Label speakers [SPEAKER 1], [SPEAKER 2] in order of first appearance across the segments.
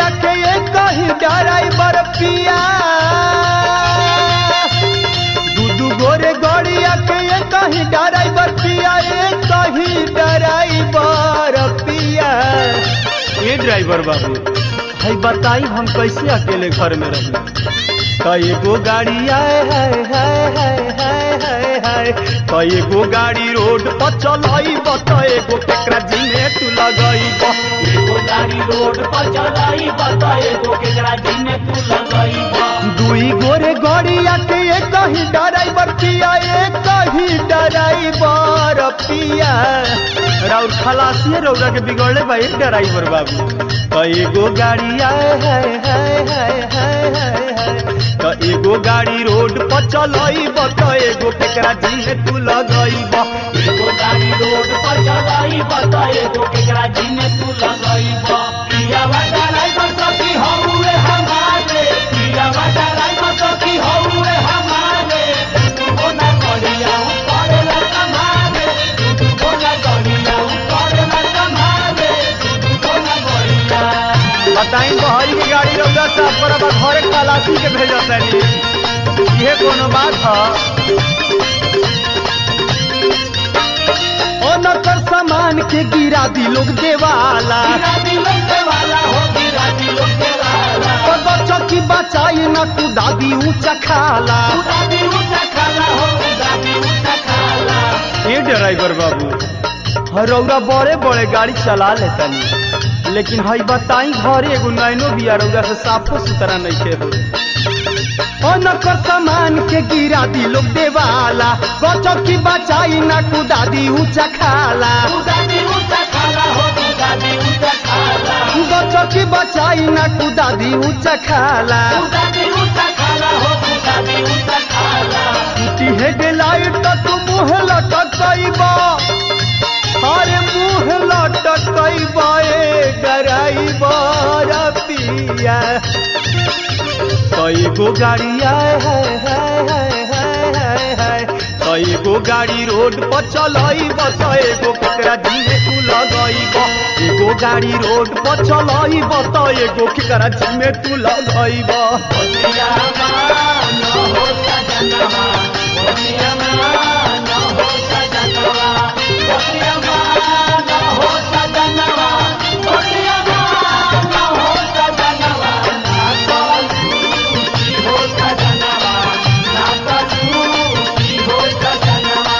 [SPEAKER 1] गड़िया के ये कहीं ड्राइवर पिया दू दू गोरे गड़िया के ये कहीं ड्राइवर पिया ये कहीं ड्राइवर पिया ये ड्राइवर बाबू भाई बताई हम कैसे अकेले घर में रही कई गो गाड़ी आए हाय हाय हाय हाय हाय हाय कई गो गाड़ी रोड पर चलाई बता एगो केकरा जिने तू लगई
[SPEAKER 2] एगो गाड़ी रोड पर चलाई बता एगो केकरा जिने तू लगई बा
[SPEAKER 1] दुई गोरे गड़िया के ये कहीं ड्राइवर पिया ये कहीं ड्राइवर पिया राउर खलासी रौरा के बिगड़ले भाई ड्राइवर बाबू कई गो गाड़ी आए हाय हाय हाय हाय हाय हाय त एगो गाड़ी रोड पर चलई बता एगो केकरा जिने तू लगई बा
[SPEAKER 2] एगो गाड़ी रोड पर चलाई बता एगो केकरा जिने तू लगई बा पिया वाला ड्राइवर सखी हौवे हमारे पिया वाला ड्राइवर सखी हौवे हमारे तू बोला गड़िया ऊपर ला संभाले तू बोला गड़िया ऊपर ला संभाले तू बोला गड़िया
[SPEAKER 1] बताई बहरी की गाड़ी रौदा साफ पर अब घरे खलासी के भेजत तनी ये कोनो बात है ओनकर सामान के गिरा दी लोग देवाला
[SPEAKER 2] गिरा दिलों के वाला हो गिरा दिलों के वाला
[SPEAKER 1] और बच्चा की बचाई न तू दादी ऊंचा खाला
[SPEAKER 2] उदादी ऊंचा खाला हो उदादी ऊंचा खाला
[SPEAKER 1] ये ड्राइवर बाबू रौरा बड़े बड़े गाड़ी चला लेतनी लेकिन हई बताई घरे एगो नैनो बिया रौरा से साफो सुथरा नहीं के हो ओनकर सामान के गिरा दी लोग देवाला बच्चों की बचाई न तू दादी ऊंचा खाला
[SPEAKER 2] उदादी ऊंचा खाला हो उदादी ऊंचा खाला
[SPEAKER 1] बच्चों की बचाई न तू दादी ऊंचा खाला
[SPEAKER 2] उदादी ऊंचा खाला हो उदादी ऊंचा खाला
[SPEAKER 1] टूटी हेडलाइट तो तू मुँह लटकैबा अरे मुँह लटकैबा ए ड्राइवर पिया कई गो गाड़ी आए हाय हाय हाय हाय हाय हाय कई गो गाड़ी रोड पर चलई बस एगो केकरा जिने तू लगई एगो गाड़ी रोड पर चलई बस एगो केकरा जिने तू लगई
[SPEAKER 2] बतिया मान हो सजनवा बतिया मान हो सजनवा बतिया मान हो सजनवा बतिया मान हो सजनवा ना कलू हो सजनवा ना कलू हो सजनवा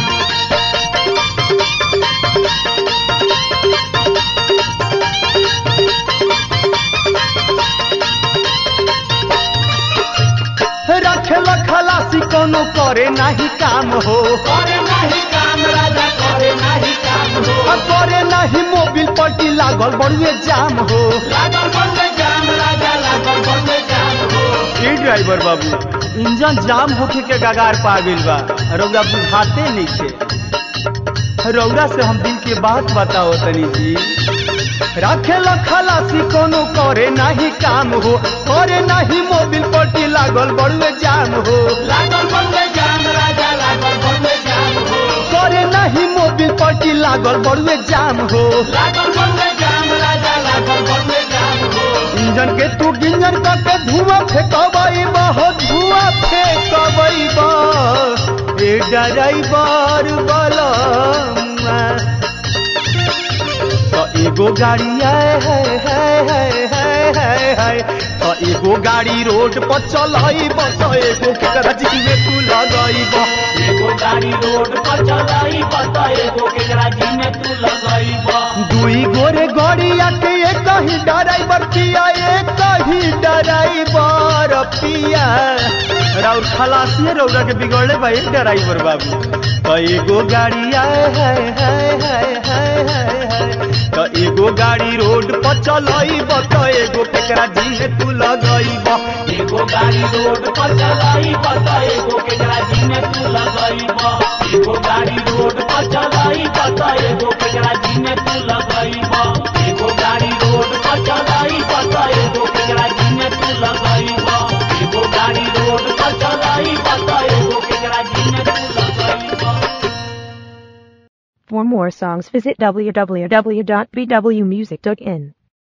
[SPEAKER 1] रखेल खलासी कोनो करे नाही काम हो
[SPEAKER 2] करे नहीं काम राजा करे नहीं काम हो
[SPEAKER 1] आ करे नाही मोबिल पट्टी लागल बड़ुए जाम हो
[SPEAKER 2] लागल बंद जाम राजा लागल बंद जाम हो
[SPEAKER 1] ई ड्राइवर बाबू इंजन जाम होके के गगार पा गइल बा रौरा बुझाते नइखे रौरा से हम दिल के बात बताओ तनी जी राखेल खलासी कोनो करे नाही काम हो करे नाही मोबिल पट्टी लागल बड़ुए जाम हो
[SPEAKER 2] लागल बंद जाम राजा लागल बंद जाम हो
[SPEAKER 1] करे नाही मोबिल पट्टी लागल बड़ुए जाम हो
[SPEAKER 2] लागल बंद जाम राजा लागल बंद जाम हो
[SPEAKER 1] इंजन के तू गिंजन करके धुआं फेंकबई बहुत धुआं फेंकबई बा ए ड्राइवर बलमा तो एगो गाड़ी आए हाय हाय हाय हाय हाय हाय तो एगो गाड़ी रोड पर चलई बस एगो केकरा जी में तू लगई बा
[SPEAKER 2] एगो गाड़ी रोड पर चलाई बता एगो केकरा जी में तू लगई बा
[SPEAKER 1] दुई गोरे गड़िया के एक ही ड्राइवर पिया एक ही ड्राइवर पिया राउर खलासी रौरा के बिगड़ले भाई ड्राइवर बाबू तो एगो गाड़ी आए हाय हाय हाय हाय हाय हाय तो एगो गाड़ी रोड पर चलई बत एगो केकरा जी तू लगई बा
[SPEAKER 2] एगो गाड़ी रोड पर चलाई बता एगो केकरा जी में तू लगई बा एगो गाड़ी रोड पर चलाई बता एगो केकरा जी में तू लगई बा एगो गाड़ी रोड पर चलाई बता एगो केकरा जी में तू लगई बा एगो गाड़ी रोड पर चलाई बता एगो केकरा जी में तू लगई बा
[SPEAKER 3] For more songs visit www.bwmusic.in.